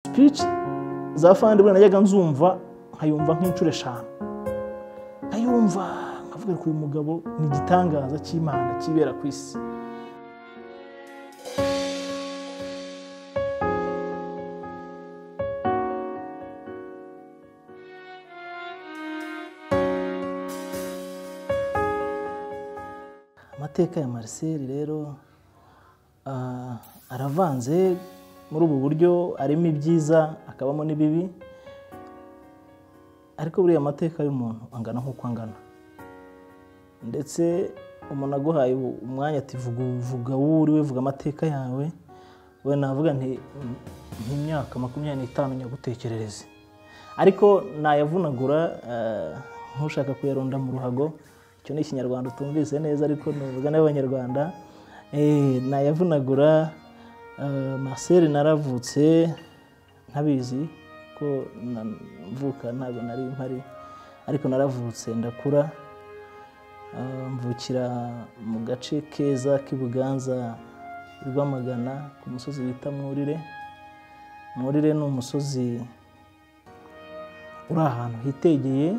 speech za fandi bwana najyaga nzumva nkayumva nk'inshuro eshanu nkayumva nkavuga ko uyu mugabo ni igitangaza cy'imana kibera ku isi amateka ya Marcel rero ah, aravanze muri ubu buryo arimo ibyiza akabamo n'ibibi ariko buriya amateka y'umuntu angana nk'uko angana ndetse umuntu aguhaye ubu- umwanya ati vuga vuga wowe uriwe vuga amateka yawe we navuga nti nk'imyaka makumyabiri n'itanu nyagutekerereze ariko nayavunagura eh, nk'ushaka kuyaronda mu ruhago icyo ni ikinyarwanda utumvise neza ariko nuvuga n'abanyarwanda eh, nayavunagura eh, Marcel naravutse ntabizi ko na- mvuka ntabwo nari mpari ariko naravutse ndakura Ah, mvukira mu gace keza k'i Buganza i Rwamagana ku musozi bita Mwurire Mwurire ni umusozi uri ahantu hitegeye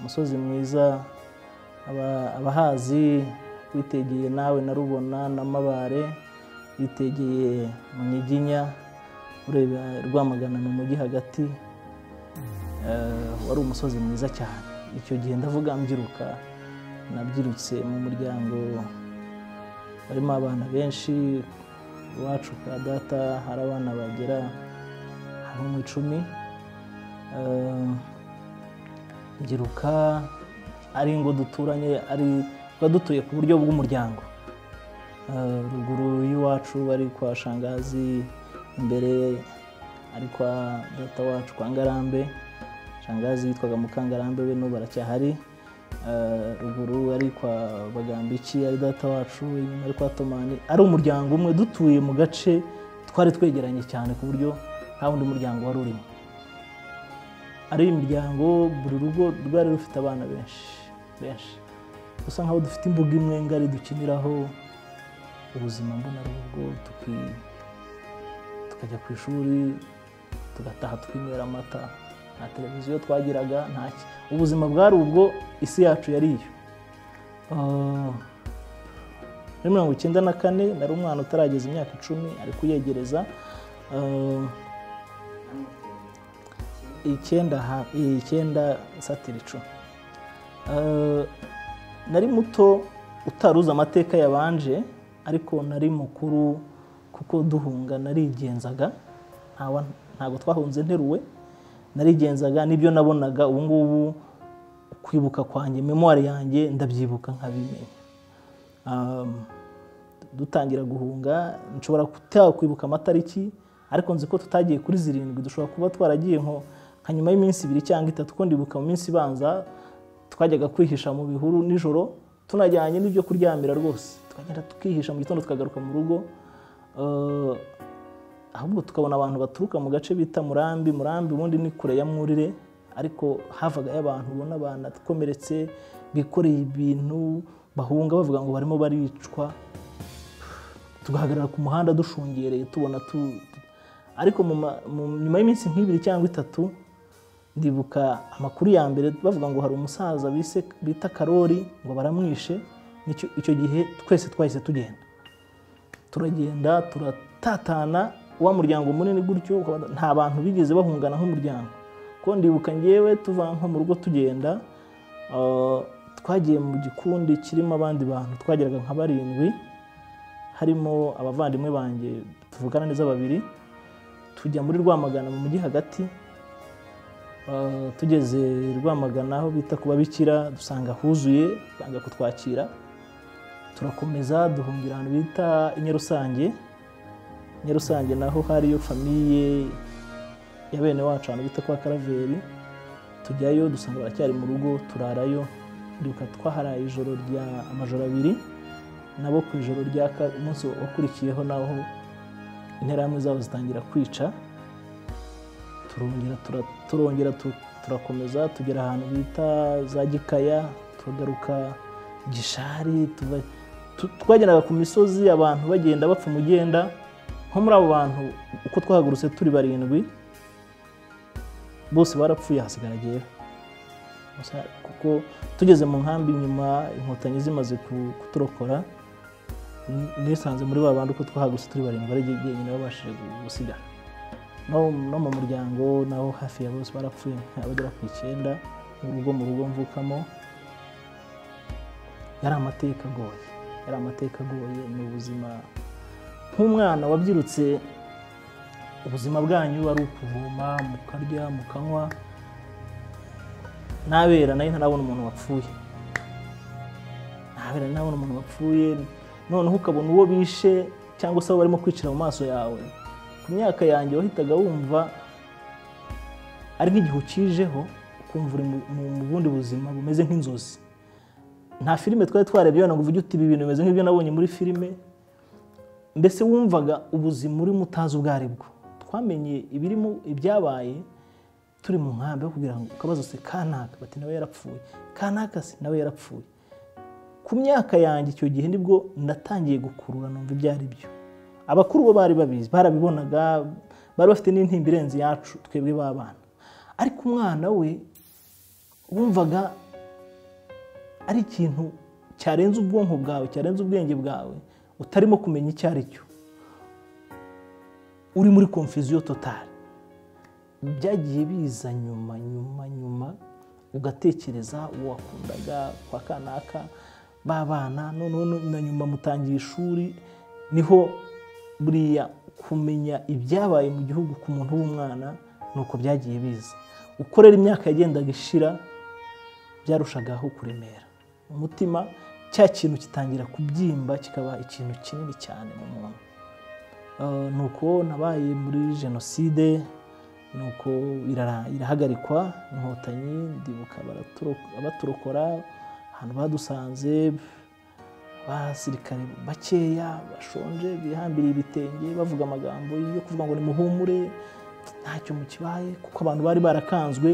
umusozi mwiza aba- abahazi witegeye nawe na Rubona na Mabare witegeye Munyiginya ureba Rwamagana mu mujyi hagati Eh, wari umusozi mwiza cyane icyo gihe ndavuga mbyiruka nabyirutse mu muryango barimo abana benshi iwacu ka data hari abana bagera nko mu icumi Eh, mbyiruka ari ngo duturanye ari tuba dutuye ku buryo bw'umuryango Eh, ruguru y'iwacu bari kwa shangazi imbere ari kwa data wacu kwa ngarambe shangazi yitwaga mukangarambe we n'ubu aracyahari Eh, ruguru ari kwa bagambiki ari data wacu inyuma ari kwa tomani ari umuryango umwe dutuye mu gace twari twegeranye cyane ku buryo nta wundi muryango wari urimo ari imiryango buri rugo rwari rufite abana benshi benshi dusa nkaho dufite imbuga imwe ngari dukiniraho ubuzima mbonarugo tuki- tukajya ku ishuri tugataha twinywera amata nta televiziyo twagiraga nta ki- ubuzima bwari ubwo isi yacu yari iyo Ah, muri mirongo icyenda na kane nari umwana utarageza imyaka icumi ari kuyegereza Ah, icyenda ha- icyenda satira icumi Eh, nari muto utaruzi amateka yabanje ariko nari mukuru kuko duhunga narigenzaga ntawa- ntabwo twahunze nteruwe narigenzaga n'ibyo nabonaga ubu ngubu kwibuka kwanjye memwari yanjye ndabyibuka nkabimenya Um, dutangira guhunga nshobora kuta- kwibuka amatariki ariko nzi ko tutagiye kuri zirindwi dushobora kuba twaragiye nko nka nyuma y'iminsi ibiri cyangwa itatu ko ndibuka mu minsi ibanza twajyaga kwihisha mu bihuru nijoro tunajyanye n'ibyo kuryamira rwose tukagenda tukihisha mu gitondo tukagaruka mu rugo Uh, ahubwo tukabona abantu baturuka mu gace bita murambi murambi ubundi ni kure ya mwurire ariko havagayo abantu ubona banakomeretse bikoreye ibintu bahunga bavuga ngo barimo baricwa tugahagarara ku muhanda dushungereye tubona tu ariko mu ma- mu- nyuma y'iminsi nk'ibiri cyangwa itatu ndibuka amakuru ya mbere bavuga ngo hari umusaza bise- bita karori ngo baramwishe Nicyo- icyo gihe twese twahise tugenda turagenda turatatana wa muryango munini gutyo ukaba- nta bantu bigeze bahungana nk'umuryango ko ndibuka ngewe tuva nko mu rugo tugenda ah, twagiye mu gikundi kirimo abandi bantu twageraga nka barindwi harimo abavandimwe banjye tuvukana neza babiri tujya muri rwamagana mu mujyi hagati Ah, tugeze rwamagana aho bita ku babikira dusanga huzuye banga kutwakira turakomeza duhungira ahantu bita inyarusange inyarusange naho hariyo famiye ya bene wacu ahantu bita kwa karaveri tujyayo dusanga baracyari mu rugo turarayo duka twaharaye ijoro rya amajoro abiri nabo ku ijoro rya ka- umunsi wakurikiyeho naho interahamwe zabo zitangira kwica turongera tura- turongera tu- turakomeza tugera ahantu bita za gikaya turagaruka gishari tuva- tu- twageraga ku misozi abantu bagenda bapfa umugenda nko muri abo bantu uko twahagurutse turi barindwi bose barapfuye hasigara jyewe Gusa kuko tugeze mu nkambi nyuma inkotanyi zimaze ku- kuturokora n- nisanze muri ba bandi uko twahagutse turi barindwi ari jyenyine babashije gu- gusigara no, no mu muryango naho hafi ya bose barapfuye abagera ku icyenda mu rugo mu rugo mvukamo yari amateka agoye yari amateka agoye ni ubuzima nk'umwana wabyirutse ubuzima bwanyu ari ukuvoma mukarya mukanywa ntabera nayo ntarabona umuntu wapfuye ntabera ntarabona umuntu wapfuye noneho ukabona uwo bishe cyangwa se abo barimo kwicira mu maso yawe ku myaka yanjye wahitaga wumva ari nk'igihe ukijeho ukumva uri mu- mu mu bundi buzima bumeze nk'inzozi nta filime twari twarebye ngo uvuge uti ibi bintu bimeze nk'ibyo nabonye muri filime mbese wumvaga ubuzima urimo utazi ubwo ari bwo twamenye ibirimo ibyabaye turi mu nkambi aho kugira ngo ukabazo se kanaka bati nawe yarapfuye kanaka se nawe yarapfuye ku myaka yanjye icyo gihe nibwo natangiye gukurura numva ibyo ari byo abakuru bo bari babizi barabibonaga bari bafite n'intimba irenze yacu twebwe b'abana ariko umwana we wumvaga ari ikintu cyarenze ubwonko bwawe cyarenze ubwenge bwawe utarimo kumenya icyo ari cyo uri muri konfuziyo totale byagiye biza nyuma nyuma nyuma ugatekereza uwo wakundaga kwa kanaka b'abana noneho no- na nyuma mutangiye ishuri niho buriya kumenya ibyabaye mu gihugu ku muntu w'umwana ni uko byagiye biza uko rero imyaka yagendaga ishira byarushagaho kuremera umutima cya kintu kitangira kubyimba kikaba ikintu kinini cyane mu muntu Eh, ni uko nabaye muri jenoside ni uko irara- irahagarikwa inkotanyi ndibuka baraturo- baturokora ahantu badusanze abasirikare bakeya bashonje bihambiriye ibitenge bavuga amagambo yo kuvuga ngo nimuhumure ntacyo mukibaye kuko abantu bari barakanzwe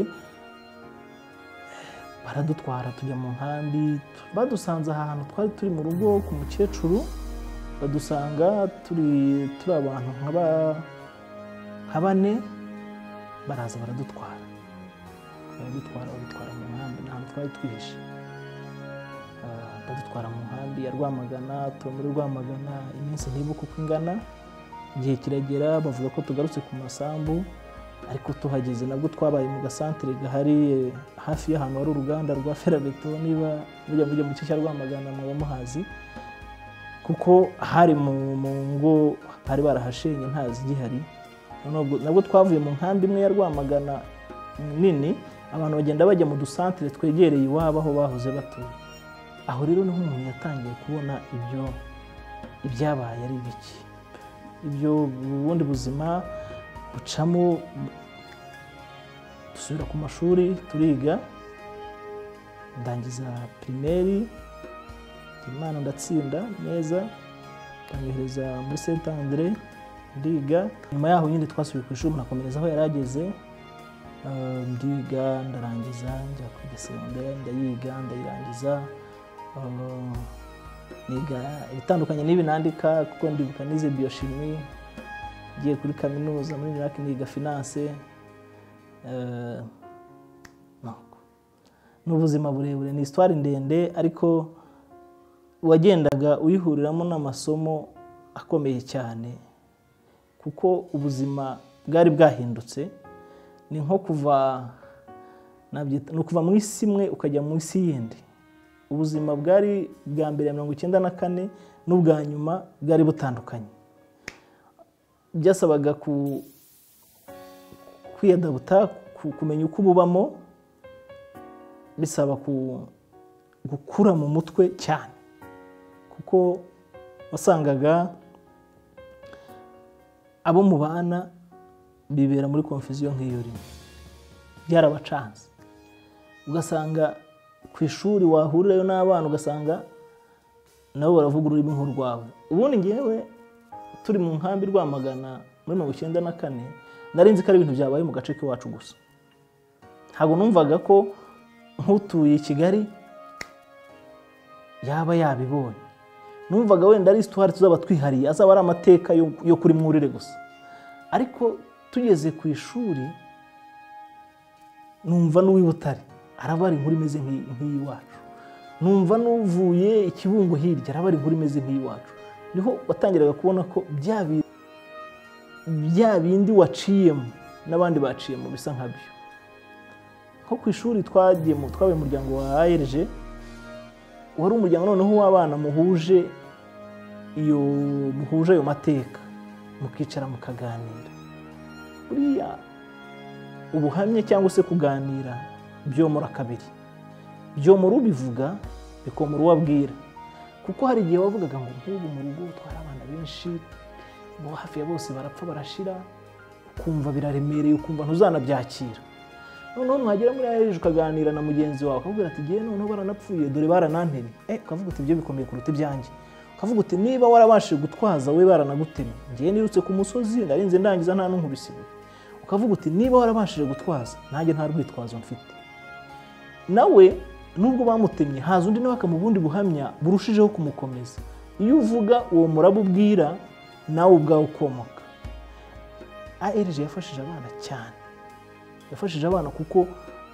baradutwara tujya mu nkambi badusanze ahantu twari turi mu rugo ku mukecuru badusanga turi turi abantu nka ba- nka bane baraza baradutwara baradutwara badutwara mu nkambi nta hantu twari twihishe Ah, badutwara mu nkambi ya rwamagana tuba muri rwamagana iminsi ntibuka uko ingana igihe kiragera bavuga ko tugarutse ku masambu ariko tuhageze nabwo twabaye mu gasantere gahari eh, hafi y'ahantu hari uruganda rwa ferabeto niba mujya mujya mu gice cya rwamagana mwaba muhazi kuko hari mu mu ngo bari barahashenye ntazi igihari Noneho ubwo- nabwo twavuye mu nkambi imwe ya rwamagana nini abantu bagenda bajya mu dusantere twegereye iwabo aho bahoze batuye aho rero niho umuntu yatangiye kubona ibyo ibyabaye ari bike ibyo ubundi buzima bucamo dusubira ku mashuri turiga ndangiza pirimeri imana ndatsinda neza ndangihereza muri Saint Andre ndiga nyuma yaho nyine twasubiye ku ishuri nakomereza aho yari ageze Eh, ndiga ndarangiza njya kwiga segonderi ndayiga ndayirangiza Eh, niga ibitandukanye n'ibi nandika kuko ndibuka nize biyoshimi ngiye kuri kaminuza muri Iraq niga finance eh, nuko. ni ubuzima burebure ni isitwari ndende ariko wagendaga uyihuriramo n'amasomo akomeye cyane kuko ubuzima bwari bwahindutse ni nko kuva nabyita- ni ukuva mu isi imwe ukajya mu isi yindi ubuzima bwari bwa mbere ya mirongo icyenda na kane n'ubwa nyuma bwari butandukanye byasabaga ku- kwiyadabuta ku- kumenya uko ububamo bisaba ku- gukura mu mutwe cyane kuko wasangaga abo mubana bibera muri konfuziyo nk'iyo urimo byarabacanze ugasanga ku ishuri wahurirayo n'abana ugasanga nabo baravuga ururimi nk'urwawe ubundi ngewe turi mu nkambi rwamagana muri mirongo icyenda na kane nari nzi ko ari ibintu byabaye mu gace k'iwacu gusa ntabwo numvaga ko nk'utuye i kigali yaba yabibonye numvaga wenda ari isitwari tuzaba twihariye azaba ari amateka yo yo kuri mwurire gusa ariko tugeze ku ishuri numva n'uw'i butare araba ari inkuru imeze nk'iyi- nk'iy'iwacu numva n'uvuye ikibungo hirya araba ari inkuru imeze nk'iy'iwacu niho watangiraga kubona ko bya bintu bya bindi waciyemo n'abandi baciyemo bisa nkabyo nko ku ishuri twagiye mu twabaye umuryango wa ARG wari umuryango noneho w'abana muhuje iyo muhuje ayo mateka mukicara mukaganira buriya ubuhamya cyangwa se kuganira byomora kabiri byomora ubivuga bikomora uwo abwira kuko hari igihe wavugaga ngo nk'ubu mu rugo twari abana benshi bo hafi ya bose barapfa barashira ukumva biraremereye ukumva ntuzanabyakira noneho mwagera muri aheje ukaganira na mugenzi wawe akakubwira ati ngewe noneho baranapfuye dore baranantemye eh ukavuga uti ibyo bikomeye kuruta ibyanjye ukavuga uti niba warabashije gutwaza we baranagutemye ngewe nirutse ku musozi narinze ndangiza nta n'unkubisiwe ukavuga uti niba warabashije gutwaza nanjye nta rwitwazo mfite nawe nubwo bamutemye haza undi nawe akamuha ubundi buhamya burushijeho kumukomeza iyo uvuga uwo muraba ubwira nawe ubwawe ukomoka ARG yafashije abana cyane yafashije abana kuko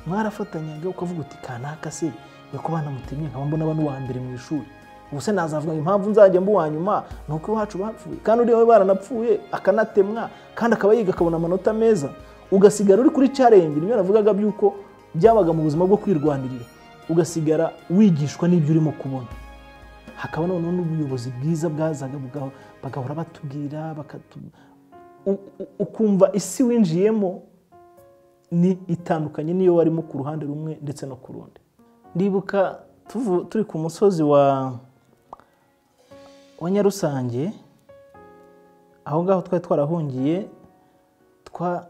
mwarafatanyaga ukavuga uti kanaka se reka abana mutemye nkaba mbona abantu uwa mbere mu ishuri ubu se nazavuga ngo impamvu nzajya mba uwa nyuma ni uko iwacu bapfuye kandi uriya we baranapfuye akanatemwa kandi akaba yiga akabona amanota meza ugasigara uri kuri challenge nibyo navugaga by'uko byabaga mu buzima bwo kwirwanirira ugasigara wigishwa n'ibyo urimo kubona hakaba noneho n'ubuyobozi bwiza bwazaga buga- bagahora batubwira bakatu- u- u- ukumva isi winjiyemo ni itandukanye n'iyo warimo ku ruhande rumwe ndetse no ku rundi ndibuka tuvu- turi ku musozi wa wa nyarusange aho ngaho twari twarahungiye twa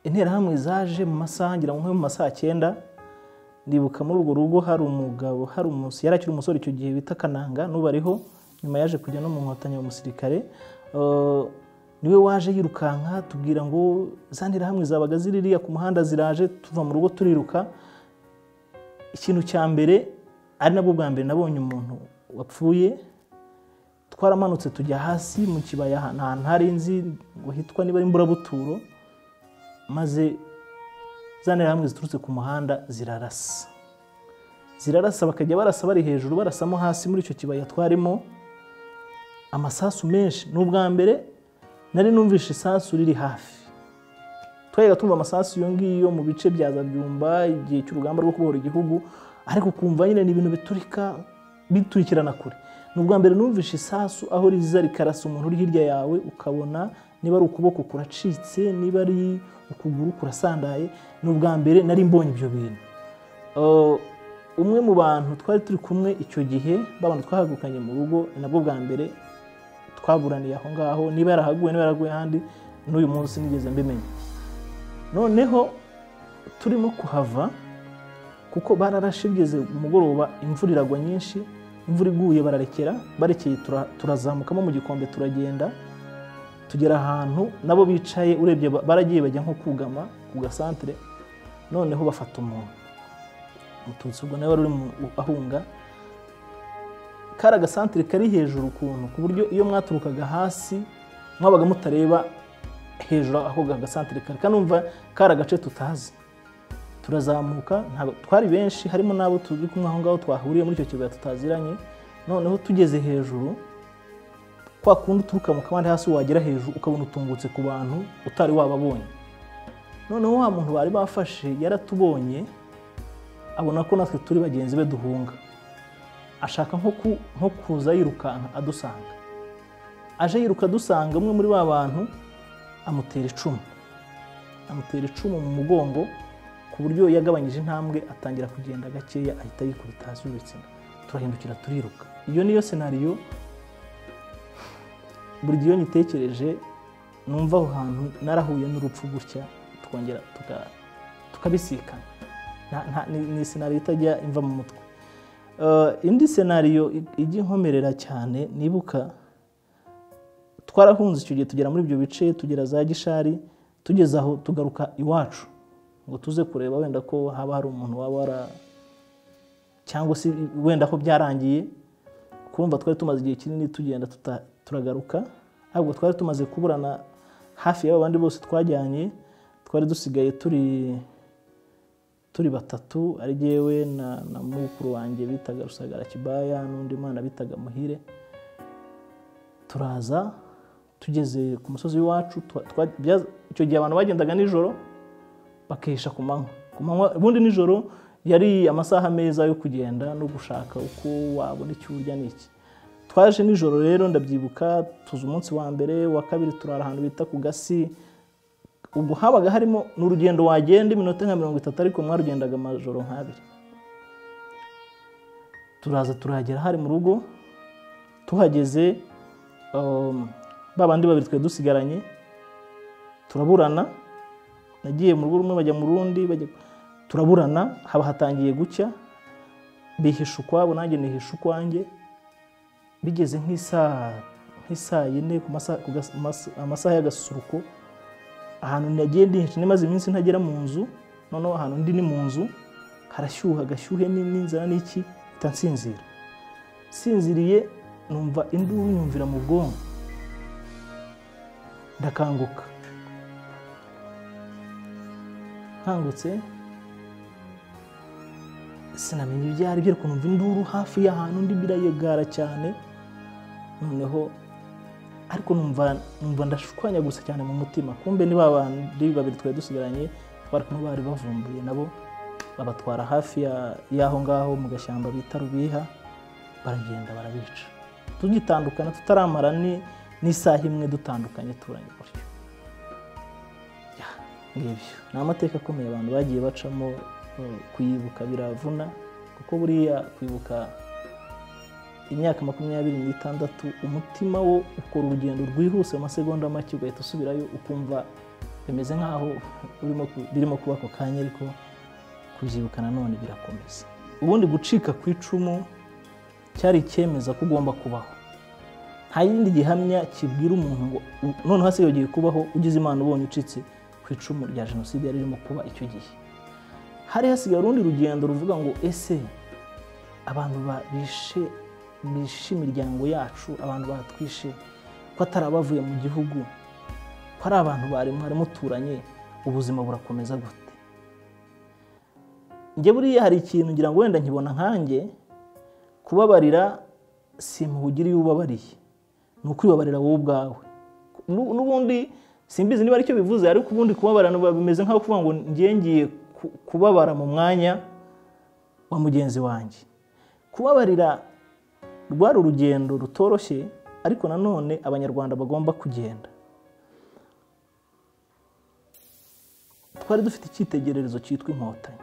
interahamwe zaje mu masaha ngira ngo nko mu ma saa cyenda ndibuka muri urwo rugo hari umugabo hari umus yari akiri umusore icyo gihe bita kananga n'ubu ariho nyuma yaje kujya no mu nkotanyi mu musirikare Eh, niwe waje yirukanka tubwira ngo za nterahamwe zabaga ziririya ku muhanda ziraje tuva mu rugo turiruka ikintu cya mbere ari nabwo bwa mbere nabonye umuntu wapfuye twaramanutse tujya hasi mu kibaya ahantu ahantu hari inzi ngo hitwa niba ari imburabuturo maze za nterahamwe ziturutse ku muhanda zirarasa zirarasa bakajya barasa bari hejuru barasamo hasi muri icyo kibaya twarimo amasasu menshi ni ubwa mbere nari numvishe isasu riri hafi twajyaga tumva amasasu iyo ngiyo mu bice bya zabyumba igihe cy'urugamba rwo kubohora igihugu ariko ukumva nyine ni ibintu biturika biturikirana kure ni ubwa mbere numvishe isasu aho riza rikarasa umuntu uri hirya yawe ukabona niba ari ukuboko kuracitse niba ari ukuguru kurasandaye ni ubwa mbere nari mbonye ibyo bintu Uh, umwe mu bantu twari turi kumwe icyo gihe babana twahagukanye mu rugo ni nabwo bwa mbere twaburaniye aho ngaho niba yarahaguye niba yaraguye ahandi n'uyu munsi nigeze mbimenya noneho turimo kuhava kuko bararashe bigeze umugoroba imvura iragwa nyinshi imvura iguye bararekera barekeye tura- turazamukamo mu gikombe turagenda tugera ahantu nabo bicaye urebye ba- baragiye bajya nko kugama ku gasantere noneho bafata umuntu umututsi ubwo nawe wari uri mu- ahunga kari agasantere kari hejuru ukuntu ku buryo iyo mwaturukaga hasi mwabaga mutareba hejuru aho agasantere kari kanumva kari agace tutazi turazamuka ntabwo- twari benshi harimo n'abo turi kumwe aho ngaho twahuriye muri icyo kibaya tutaziranye noneho tugeze hejuru kwa kundi uturuka mu kabande hasi wagera hejuru ukabona utungutse ku bantu utari wababonye noneho wa muntu bari bafashe yaratubonye abona ko natwe turi bagenzi be duhunga ashaka nko ku- nko kuza yirukanka adusanga aje yiruka adusanga umwe muri ba bantu amutera icumu amutera icumu mu mugongo ku buryo yagabanyije intambwe atangira kugenda gakeya ahita yikubita hasi y'ibitsina turahindukira turiruka iyo niyo senariyo buri gihe iyo nyitekereje numva aho hantu narahuye n'urupfu gutya tukongera tuka- tukabisikana Nta- nta- ni- ni senariyo itajya imva mu mutwe Eh, indi senariyo i- ijya inkomerera cyane nibuka twarahunze icyo gihe tugera muri ibyo bice tugera za gishari tugeze aho tugaruka iwacu ngo tuze kureba wenda ko haba hari umuntu waba wara cyangwa se wenda ko byarangiye kumva twari tumaze igihe kinini tugenda tuta- turagaruka ahubwo twari tumaze kuburana hafi y'aba bandi bose twajyanye twari dusigaye turi turi batatu ari jyewe na na mukuru wanjye bitaga rusagara kibaya n'undi mwana bitaga muhire turaza tugeze ku musozi w'iwacu twa- twa- byaza- icyo gihe abantu bagendaga nijoro bakehisha ku manywa ku manywa ubundi nijoro yari amasaha meza yo kugenda no gushaka uko wabona icyo urya n'iki twaje nijoro rero ndabyibuka tuzi umunsi wa mbere wa kabiri turara ahantu bita ku gasi ubwo habaga harimo ni urugendo wagenda iminota nka mirongo itatu ariko mwarugendaga amajoro nk'abiri turaza turahagera hari mu rugo tuhageze um, ba bandi babiri twari dusigaranye turaburana nagiye mu rugo rumwe bajya mu rundi bajya turaburana haba hatangiye gucya bihisha ukwabo nanjye nihisha ukwanjye bigeze nk'isaa nk'isaa yine ku masa- ku gas- mas- amasaha y'agasusuruko ahantu nagiye ndihisha nimaze iminsi ntagera mu nzu noneho ahantu ndi ni mu nzu harashyuha agashyuhe ni- n'inzara n'iki mpita nsinzira nsinziriye numva induru nyumvira mu bwonko ndakanguka nkangutse sinamenya ibyo ari byo ariko numva induru hafi y'ahantu ndi birayegara cyane noneho ariko numva numva ndashwanya gusa cyane mu mutima kumbe ni ba bandi babiri twari dusigaranye twari kumwe bari bavumbuye nabo babatwara hafi ya- y'aho ngaho mu gashyamba bita rubiha baragenda barabica tugitandukana tutaramara ni n'isaha imwe dutandukanye turanye gutyo Ya, ngibyo ni amateka akomeye abantu bagiye bacamo eh, kuyibuka biravuna kuko buriya kwibuka imyaka makumyabiri n'itandatu umutima wo ukora urugendo rwihuse mu masegonda make ugahita usubirayo ukumva bimeze nk'aho urimo ku- birimo kuba ako kanya ariko kubyibuka nanone birakomeza ubundi gucika ku icumu cyari icyemeza ko ugomba kubaho nta yindi gihamya kibwira umuntu ngo u- noneho se yogeye kubaho ugize imana ubonye ucitse ku icumu rya jenoside yari irimo kuba icyo gihe hari hasigaye urundi rugendo ruvuga ngo ese abantu ba- bishe bishe imiryango yacu abantu batwishe ko atari abavuye mu gihugu ko ari abantu bari mwari muturanye ubuzima burakomeza gute njye buriya hari ikintu ngira ngo wenda nkibona nkanjye kubabarira simpugira iyo ubabariye ni ukwibabarira wowe ubwawe Nu- n'ubundi simbizi niba aricyo bivuze ariko ubundi kubabara bimeze nk'aho kuvuga ngo njye ngiye ku- kubabara mu mwanya wa mugenzi wanjye kubabarira rwari urugendo rutoroshye ariko nanone abanyarwanda bagomba kugenda twari dufite icyitegererezo cyitwa inkotanyi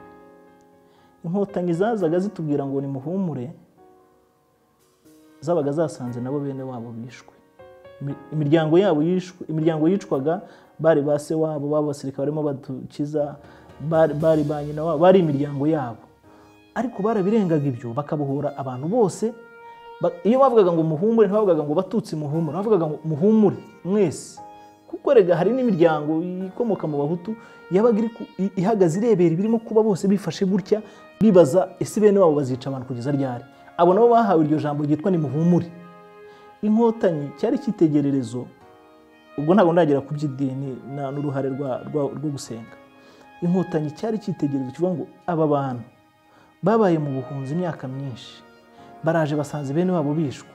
inkotanyi zazaga zitubwira ngo nimuhumure zabaga zasanze nabo bene wabo bishwe Imi- imiryango yabo yishwe imiryango yicwaga bari ba se wabo b'abasirikare barimo badukiza bari- bari ba nyina wabo bari imiryango yabo ariko barabirengaga ibyo bakabohora abantu bose Ba- iyo bavugaga ngo muhumure ntibavugaga ngo batutsi muhumure bavugaga ngo muhumure mwese kuko rega hari n'imiryango ikomoka mu bahutu yabaga iri ku- i- ihagaze irebera ibirimo kuba bose bifashe gutya bibaza ese bene wabo bazica abantu kugeza ryari abo nabo bahawe iryo jambo ryitwa nimuhumure inkotanyi cyari icyitegererezo ubwo ntabwo ndagera ku by'idini na- n'uruhare rwa- rwa- rwo gusenga inkotanyi cyari icyitegererezo kivuga ngo aba bantu babaye mu buhunzi imyaka myinshi baraje basanze bene wabo bishwe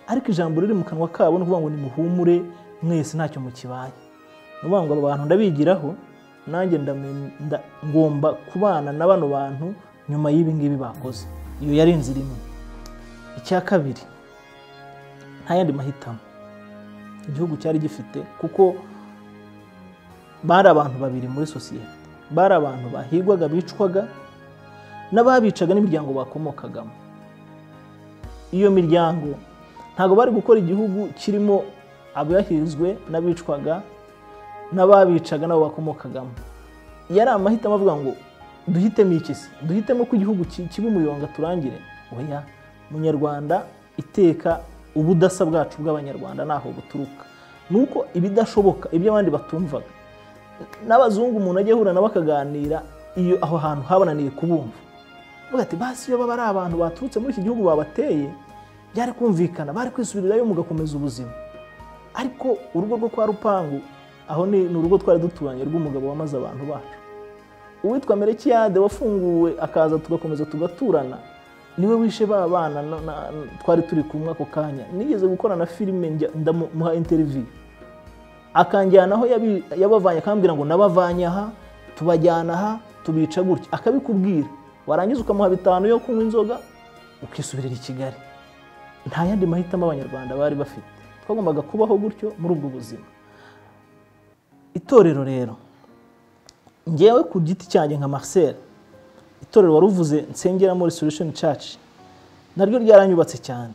ariko ijambo riri mu kanwa kabo ni ukuvuga ngo nimuhumure mwese ntacyo mukibaye ni ukuvuga ngo aba bantu ndabigiraho nanjye ndame- nda- ngomba kubana na bano bantu nyuma y'ibi ngibi bakoze iyo yari inzira imwe icya kabiri nta yandi mahitamo igihugu cyari gifite kuko bari abantu babiri muri sosiyete bari abantu bahigwaga bicwaga n'ababicaga n'imiryango bakomokagamo iyo miryango ntabwo bari gukora igihugu kirimo abahirizwe n'abicwaga n'ababicaga n'abo bakomokagamo yari amahitamo avuga ngo duhitemo iki se duhitemo ko igihugu ki- kiba umuyonga turangire oya munyarwanda iteka ubudasa bwacu bw'abanyarwanda ntaho buturuka ni uko ibidashoboka ibyo abandi batumvaga n'abazungu umuntu ajya ahura nabo akaganira iyo aho hantu habananiye kubumva avuga ati basi iyo baba ari abantu baturutse muri iki gihugu babateye byari kumvikana bari kwisubirirayo mugakomeza ubuzima ariko urugo rwo kwa rupangu aho ni ni urugo twari duturanye rw'umugabo wamaze abantu bacu uwitwa merekiyade wafunguwe akaza tugakomeza tugaturana niwe wishe ba bana na- na- twari turi kumwe ako kanya nigeze gukora na filime njya- ndamuha interiviyu akanjyana aho yabi- yabavanye akambwira ngo nabavanye aha tubajyana aha tubica gutya akabikubwira warangiza ukamuha bitanu yo kunywa inzoga ukisubirira i kigali nta yandi mahitamo abanyarwanda bari bafite twagombaga kubaho gutyo muri ubwo buzima itorero rero njyewe ku giti cyanjye nka Marcel itorero wari uvuze nsengeramo Restoration Church naryo ryaranyubatse cyane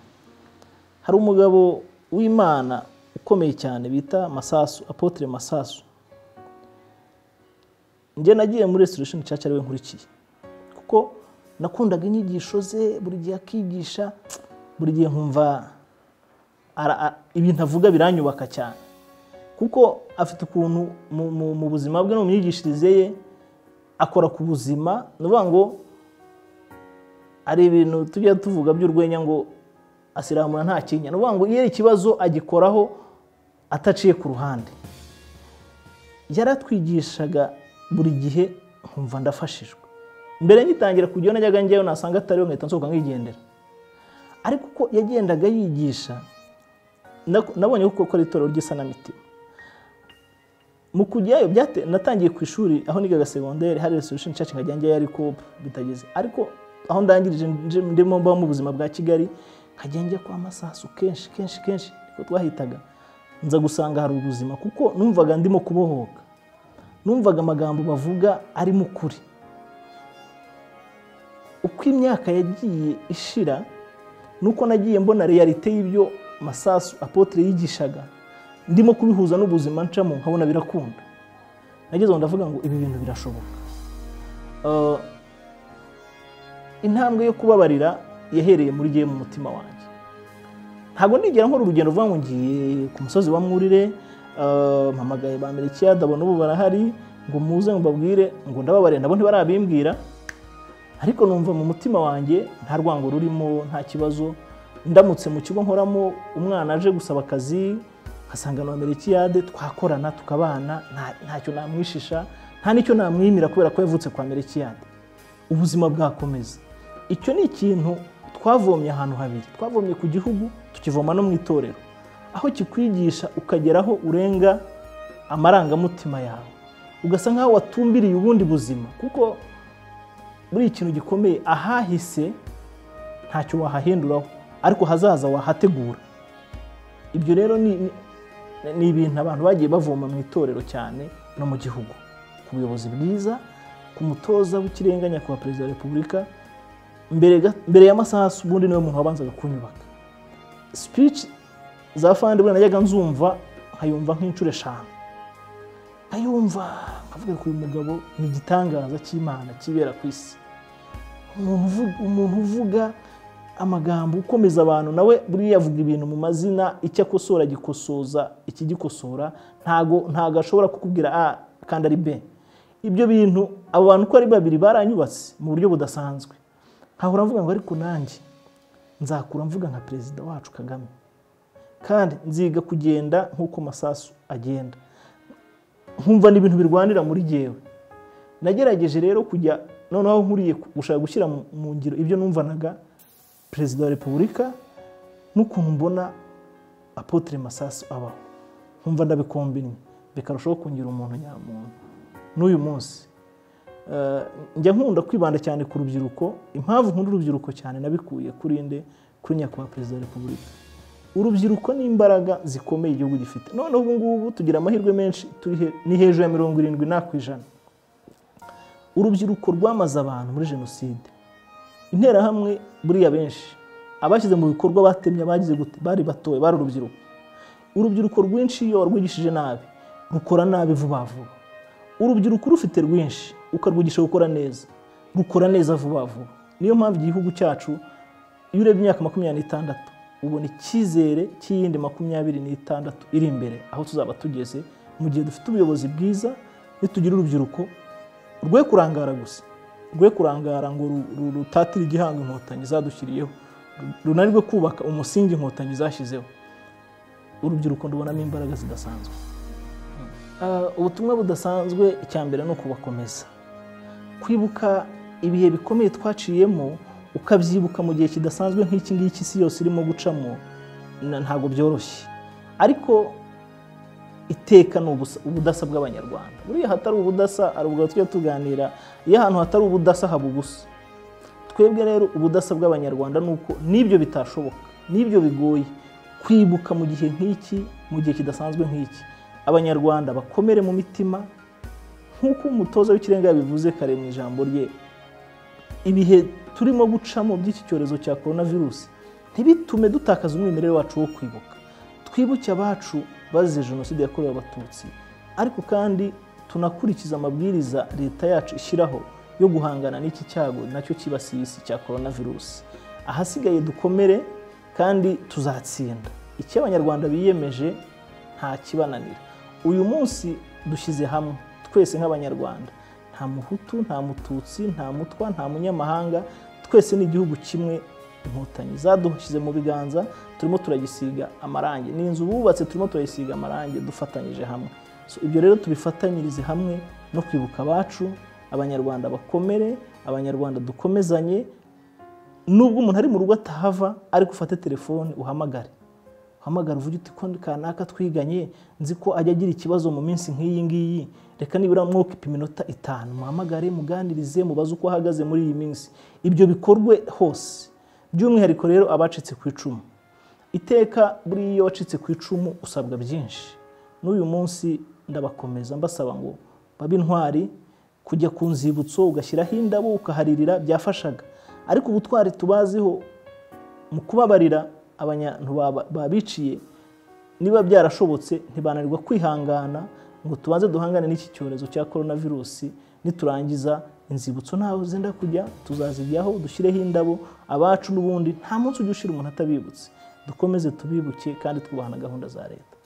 hari umugabo w'Imana ukomeye cyane bita Masasu Apotre Masasu njye nagiye muri Restoration Church ariwe nkurikiye kuko nakundaga inyigisho ze buri gihe akigisha buri gihe nkumva ara- a- ibintu avuga biranyubaka cyane kuko afite ukuntu mu, mu, mu buzima bwe no mu myigishirize ye akora ku buzima ni ukuvuga ngo hari ibintu tujya tuvuga by'urwenya ngo asiramura nta kinya ni ukuvuga ngo iyo ari ikibazo agikoraho ataciye ku ruhande yaratwigishaga buri gihe nkumva ndafashijwe mbere ngitangira kujyayo najyaga njyayo nasanga atariyo nkahita nsohoka nkigendera ariko uko yagendaga yigisha na- nabonye ko ukora itorero ry'isanamitima mu kujyayo byate natangiye ku ishuri aho nigaga segonderi hari restoration church nkajya njyayo ariko bitageze ariko aho ndangirije nje- ndimo mba mu buzima bwa kigali nkajya njya kwa masasu kenshi kenshi kenshi niko twahitaga nza gusanga hari ubuzima kuko numvaga ndimo kubohoka numvaga amagambo bavuga arimo ukuri uko imyaka yagiye ishira nuko nagiye mbona realite y'ibyo masasu apotre yigishaga ndimo kubihuza n'ubuzima ncamo nkabona birakunda nageze aho ndavuga ngo ibi bintu birashoboka Eh, intambwe yo kubabarira yahereye muri gihe mu mutima wanjye ntabwo nigera nkora urugendo ruvuga ngo ngiye ku musozi wa mwurire eh, mpamagaye ba merekiyada abo n'ubu barahari ngo muze mubabwire ngo ndababarira nabo ntibarabimbwira ariko numva mu mutima wanjye nta rwango rurimo nta kibazo ndamutse mu kigo nkoramo umwana aje gusaba akazi nkasanga na merekiyade twakorana tukabana nta- ntacyo namwishisha nta n'icyo namwimira kubera ko yavutse kwa merekiyade ubuzima bwakomeza icyo ni ikintu twavomye ahantu habiri twavomye ku gihugu tukivoma no mu itorero aho kikwigisha ukageraho urenga amarangamutima yawe ugasa nk'aho watumbiriye ubundi buzima kuko muri ikintu gikomeye ahahise ntacyo wahahinduraho ariko hazaza wahategura ibyo rero ni ni- ni ibintu abantu bagiye bavoma mu itorero cyane no mu gihugu ku buyobozi bwiza ku mutoza w'ikirenga nyakubahwa perezida wa repubulika mbere ga- mbere y'amasaha ubundi niwe muntu wabanzaga kunyubaka speech za fandi buriya najyaga nzumva nkayumva nk'inshuro eshanu nkayumva nkavuga ko uyu mugabo ni igitangaza cy'imana kibera ku isi umuntu uvu- umuntu uvuga amagambo ukomeza abantu nawe buriya avuga ibintu mu mazina icyo akosora agikosoza ikigikosora ntago ntago ashobora kukubwira a kandi ari b ibyo bintu abo bantu uko ari babiri baranyubatse mu buryo budasanzwe nkahora mvuga ngo ariko nanjye nzakura mvuga nka perezida wacu kagame kandi nziga kugenda nk'uko masasu agenda nkumva ni ibintu birwanira muri jyewe nagerageje rero kujya noneho aho nkuriye ku- gushaka gushyira mu- mu ngiro ibyo numvanaga perezida wa repubulika n'ukuntu mbona apotre masasu abaho nkumva ndabikombinye bikarushaho kungira umuntu nyamuntu n'uyu munsi Eh, njya nkunda kwibanda cyane ku rubyiruko impamvu nkunda urubyiruko cyane nabikuye kuri nde kuri nyakubahwa perezida wa repubulika urubyiruko ni imbaraga zikomeye igihugu gifite noneho ubu ngubu tugira amahirwe menshi turi he- ni hejuru ya mirongo irindwi na ku ijana urubyiruko rwamaze abantu muri jenoside interahamwe buriya benshi abashyize mu bikorwa batemye abagize gute bari batoye bari urubyiruko urubyiruko rwinshi iyo warwigishije nabi rukora nabi vuba vuba urubyiruko urufite rwinshi ukarwigisha gukora neza rukora neza vuba vuba niyo mpamvu igihugu cyacu iyo urebye imyaka makumyabiri n'itandatu ubona icyizere cy'iyindi makumyabiri n'itandatu iri imbere aho tuzaba tugeze mu gihe dufite ubuyobozi bwiza nitugira urubyiruko rwe kurangara gusa rwe kurangara ngo ru- ru- rutatire igihango inkotanyi zadushyiriyeho ru- runanirwe kubaka umusingi inkotanyi zashyizeho urubyiruko ndubonamo imbaraga zidasanzwe Ah, ubutumwa budasanzwe icya mbere ni ukubakomeza kwibuka ibihe bikomeye twaciyemo ukabyibuka mu gihe kidasanzwe nk'iki ngiki isi yose irimo gucamo na- ntabwo byoroshye ariko iteka ni ubusa- ubudasa bw'abanyarwanda buriya ahatari ubudasa hari ubwo tujya tuganira iyo ahantu hatari ubudasa haba ubusa twebwe rero ubudasa bw'abanyarwanda ni uko n'ibyo bitashoboka n'ibyo bigoye kwibuka mu gihe nk'iki mu gihe kidasanzwe nk'iki abanyarwanda bakomere mu mitima nk'uko umutoza w'ikirenga yabivuze kare mu ijambo rye ibihe turimo gucamo by'iki cyorezo cya korona virusi ntibitume dutakaza umwimerere wacu wo kwibuka twibuke abacu bazize jenoside yakorewe abatutsi ariko kandi tunakurikiza amabwiriza leta yacu ishyiraho yo guhangana n'iki cyago nacyo kibasiye isi cya korona virusi ahasigaye dukomere kandi tuzatsinda icyo abanyarwanda biyemeje nta kibananira uyu munsi dushyize hamwe twese nk'abanyarwanda nta muhutu nta mututsi nta mutwa nta munyamahanga twese ni igihugu kimwe inkotanyi zadushyize mu biganza turimo turagisiga amarangi ni inzu bubatse turimo turayisiga amarangi dufatanyije hamwe So, ibyo rero tubifatanyirize hamwe no kwibuka abacu abanyarwanda bakomere abanyarwanda dukomezanye nubwo umuntu ari mu rugo atahava ariko ufate telefone uhamagare uhamagara uvuge uti ko kanaka twiganye nzi ko ajya agira ikibazo mu minsi nk'iyi ngiyi reka nibura mwokipa iminota itanu muhamagare muganirize mubaze uko ahagaze muri iyi minsi ibyo bikorwe hose by'umwihariko rero abacitse ku icumu iteka buriya iyo wacitse ku icumu usabwa byinshi n'uyu munsi ndabakomeza mbasaba ngo babe intwari kujya ku nzibutso ugashyiraho indabo ukaharirira byafashaga ariko ubutwari tubaziho mu kubabarira abantu baba- babiciye niba byarashobotse ntibananirwa kwihangana ngo tubanze duhangane n'iki cyorezo cya korona virusi niturangiza inzibutso ntaho zenda kujya tuzazijyaho dushyireho indabo abacu n'ubundi nta munsi ujya ushyira umuntu atabibutse dukomeze tubibuke kandi twubaha na gahunda za leta